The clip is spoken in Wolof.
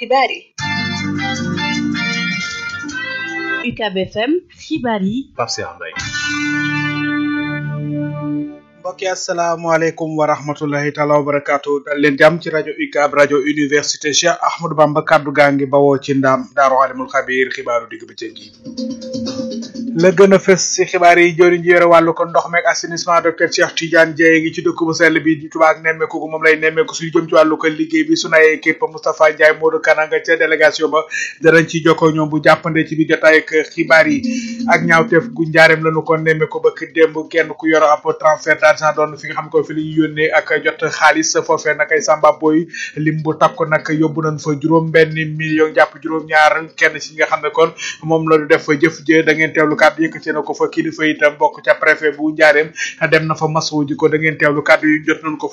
xibaar yi UCAB FM xibaar yi Pape Cheikh Mbaye mbokki asalaamaaleykum wa rahmatullahi taala wa barakaatu dal leen jàmm ci rajo UCAB rajo université Cheikh Ahmadou Bamba kaddu gaa ngi bawoo ci ndaam daaru alimul xabiir xibaaru digg bëccëg yi la gën a fës ci xibaar yi jëriñ ji yore wàllu ko ndox meeg assainissement docteur Cheikh Tidiane Dieye ngi ci dëkk bu sell bi di Touba ak nemmeeku gu moom lay nemmeeku suñu jëm ci wàllu ko liggéey bi sunu ay équipe Moustapha Ndiaye Modou Kananga ca délégation ba danañ ci jokkoo ñoom bu jàppande ci biir jotaay ak xibaar yi ak ñaawteef gu njaareem lañu ko nemmeeku ba ki démb kenn ku yor ab transfert d'argent doon fi nga xam ko fi li ñu yónnee ak jot xaalis foofee nag ay samba boy lim bu takku nag yóbbu nañ fa juróom benn million jàpp juróom ñaar kenn ci nga xam ne kon moom la ñu def fa jëf jë da ngeen teewlu kàddu yëkkati na ko fa kilifa itam bokk ca préfet bu njaareem dem na fa masu ji ko da ngeen teewlu kàddu yu jot nañ ko